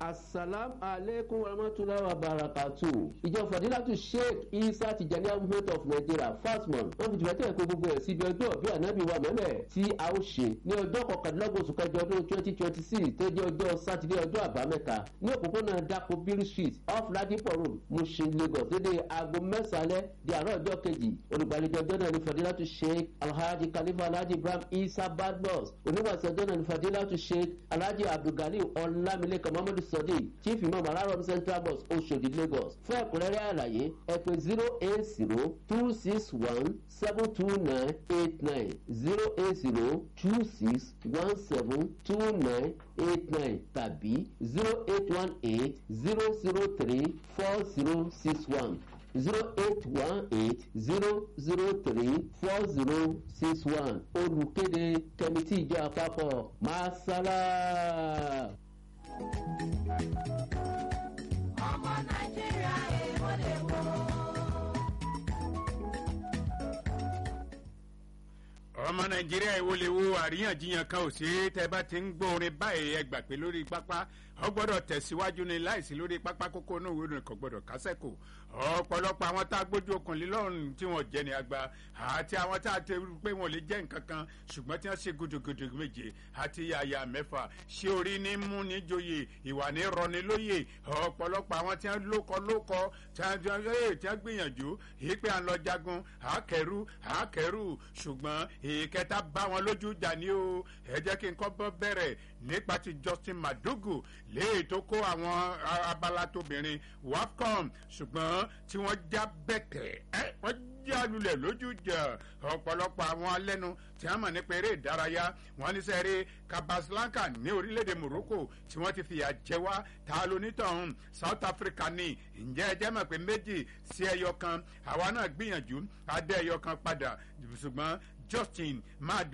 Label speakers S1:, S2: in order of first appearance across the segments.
S1: asalam aleykum warahmatulahi wabarakatu ìjọ fadilatu sheikh isa tijani movement of nigeria fasmon wọn fi tìfẹ́ tẹ̀ kó gbogbo ẹ̀ síbi ọjọ́ bí anabi wa mẹ́mẹ́ tí a ó ṣe ní ọjọ́ kọkàndínlọ́gbọ̀n oṣù kẹjọ ọdún twenty twenty six tó jẹ́ ọjọ́ sátidé ọjọ́ àbámẹ́ta ní òpópónà dako bill street off ladipo road mushin lagos dédé aago mẹ́sàn-án di àárọ̀ ọjọ́ kejì olùgbàlejò ọjọ́ náà ní fadilatu sheikh alhaji khalifa alhaji ibrahim isa badmus oníwàsí ọjọ́ náà ní fadilatu sheikh alhaji abdulgali ọlámilékan muhammadu sadiq chief imam alarom central bus oṣodi lagos fún ẹ̀kúnrẹ́rẹ́ àlàyé ẹ pé zero eight zero two six one seven two nine eight nine zero eight zero two six one seven two nine eight nine tàbí zero eight one eight zero zero three four zero six one zero eight one eight zero zero three four zero six one olùkéde kẹmítì ìjọ àpapọ̀ masala.
S2: ọmọ nàìjíríà èèwọ̀ lè wò.
S3: ọmọ nàìjíríà èwo lè wo àríyànjiyàn kan ò sí tẹ bá ti ń gbọ́ orin báyìí ẹ gbà pé lórí pápá ọ gbọ́dọ̀ tẹ̀síwájú ni láìsí lórí pápá kókó náà ìwé ìròyìn kan gbọ́dọ̀ kásẹ̀kù ọ̀pọ̀lọpọ̀ àwọn tá a gbójú okùn lílọ́run tí wọ́n jẹ́ ní agba àti àwọn tá a ti rí pé wọ́n lè jẹ́ nǹkan kan ṣùgbọ́n tí wọ́n ṣe gudugudu méje àti yàyà mẹ́fà ṣé orí ní mú ní joyè ìwà ní rọni lóye ọ̀pọ̀lọpọ̀ àwọn tí wọ́n lókọ lókọ tí wọ́n gbìyànjú yìí pé à ń lọ jagun àákẹ́rù àákẹ́rù ṣùgbọ́n ìkẹta bá wọn lójú jà ní o ẹ jẹ́ kí n kọ́ bọ́ bẹ̀rẹ̀ nípa ti justin madugu léè tó kó àwọn abala tóbìnrin wafcom ṣùgbọ́n tí wọ́n já bẹ̀tẹ̀ ẹ́ wọ́n já lulẹ̀ lójú jà ọ̀pọ̀lọpọ̀ àwọn alẹ́nu tí wọ́n mọ̀ nípa eré ìdárayá wọ́n ní sẹ́rí kabaslanka ní orílẹ̀-èdè morocco tí wọ́n ti fìyà jẹ wá ta lonítọ̀hún south africa ní ǹjẹ́ ẹ jẹ́ mọ̀ pé méjì sí ẹyọ kan àwa náà gbìyànjú adé ẹyọ kan padà ṣùgbọ́n justin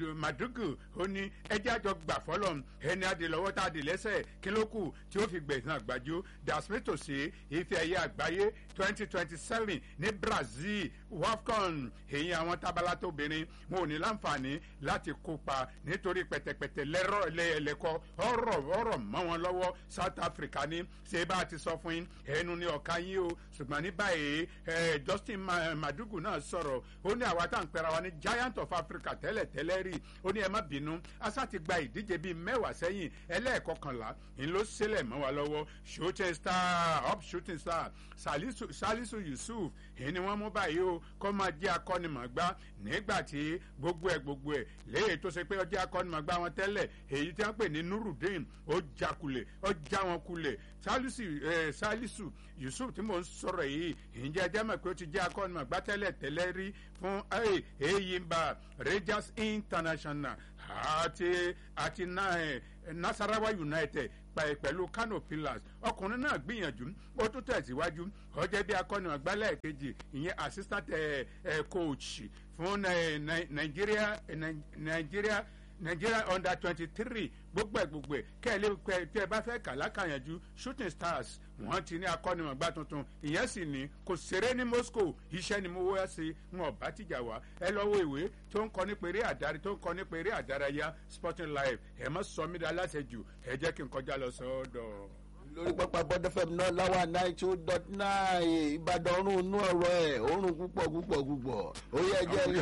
S3: madugu ó ní ẹjẹ́ àjọ gbà fọlọ́ ẹni adìlọ́wọ́ tá a dì lẹ́sẹ̀ kí ló kù tí ó fi gbẹ̀sán àgbájú dasmito sí ife ẹ̀yẹ àgbáyé twenty twenty seven ní brazil wafcon èyí àwọn tábàlà tóbìnrin wọn ò ní láǹfààní láti kópa nítorí pẹ̀tẹ̀pẹ̀tẹ̀ lẹ́rọ̀ lẹ́ẹ̀lẹ́kọ́ ọ̀rọ̀ ọ̀rọ̀ mọ́ wọn lọ́wọ́ south africa ní ṣé bá a ti sọ fún yín ẹnu ní ọ̀ka yín o ṣùgbọ́n ní báyìí justin madugu náà sọ̀rọ̀ ó ní àwa tá à ń pera wa ní giant of africa tẹ́lẹ̀ tẹ́lẹ̀ rí ó ní ẹ má bínú asa ti gba ìdíje bíi mẹ́wàá sẹ́yìn ẹlẹ́ẹ̀kọkànlá ń ló sílẹ̀ mọ́ wa lọ́wọ́ shooting star up shooting star salisu, salisu yusuf èyí ni wọ́n mú báyìí o kó máa jẹ́ akọ́nimọ̀gbá nígbà tí gbogbo ẹ̀ gbogbo ẹ̀ léyìí tó ṣe pé ọjọ́ akọ́nimọ̀gbá wọn tẹ́lẹ̀ èyí tí wọ́n pè ní nurudeen ó já kulẹ̀ ó já wọn kulẹ̀ salisu eh, salisu yusuf tí mò ń sọ̀rọ̀ yìí ìjẹ́ ẹjẹ́ mọ̀ pé ó ti jẹ́ akọ́nimọ̀gbá tẹ́lẹ̀ tẹ́lẹ̀ rí fún eyimba rangers international àti àti nasarawa united pẹ̀lú kano pillars ọkùnrin náà gbìyànjú ó tún tẹ̀síwájú ọjọ́ bí akọni ọ̀gbálẹ̀ kejì ìyẹn assistant coach fún nigeria nigeria nigeria under twenty three gbogbo ẹ gbogbo ẹ kẹ́lẹ́ pẹ́ tẹ́ ẹ bá fẹ́ kà lákàyànjú shooting stars wọ́n ti ní akọ́nimọ̀gbá tuntun ìyẹn sì ní kò ṣeré ní moscow iṣẹ́ ni mo wá sí wọn bá tìjà wá ẹ lọ́wọ́ ìwé tó ń kọ́ nípa eré àdárí tó ń kọ́ nípa eré àdárayá sporting life ẹ mọ́ sọ mí dá aláṣẹ jù ẹ jẹ́ kí n kọjá lọ sọ́dọ̀
S4: lórí pápá bọ́dọ̀ fm náà láwa nine two dot nine ìbàdàn ọ̀run inú ọ̀rọ̀ ẹ̀ òórùn púpọ̀ púpọ̀ púpọ̀ ó yẹ jẹ́ lọ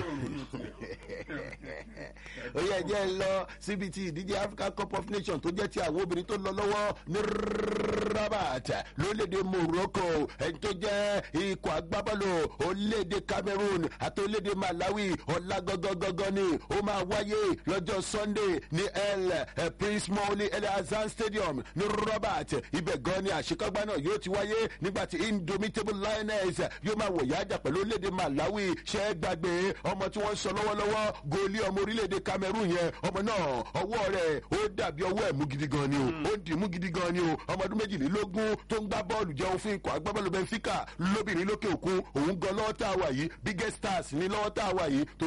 S4: ó yẹ jẹ́ lọ síbi tí ìdíje african cup of nations tó jẹ́ ti àwọn obìnrin tó lọ lọ́wọ́ ní rabat lórílẹ̀‐èdè morocco ẹni tó jẹ́ ikọ̀ agbábọ́ọ̀lù orílẹ̀‐èdè cameroon àti orílẹ̀‐èdè malawi ọ̀la gọ́gọ́gọ́gọ́ ni ó máa wáyé lọ́jọ́ sunday ní el prince mauli el azan stadium ní rabat ibẹ̀ gan ni àṣekágbá náà yóò ti wáyé nígbà tí indomitable lioness yóò máa wọ̀ yájà pẹ̀lú orílẹ̀-èdè malawi ṣe é gbàgbé ọmọ tí wọ́n sọ lọ́wọ́lọ́wọ́ gòlí ọmọ orílẹ̀-èdè cameroon yẹn ọmọ náà ọwọ́ rẹ̀ ó dàbí ọwọ́ ẹ̀ mú gidi gan ni o ó dì mú gidi gan ni o ọmọ ọdún méjìlélógún tó ń gbá bọ́ọ̀lù jẹun fún ikọ̀ agbábọ́ọ̀lù benfica lóbìnrin lókè òkun òun gan lọ́wọ́ tá a wà yìí biggest stars ní lọ́wọ́ tá a wà yìí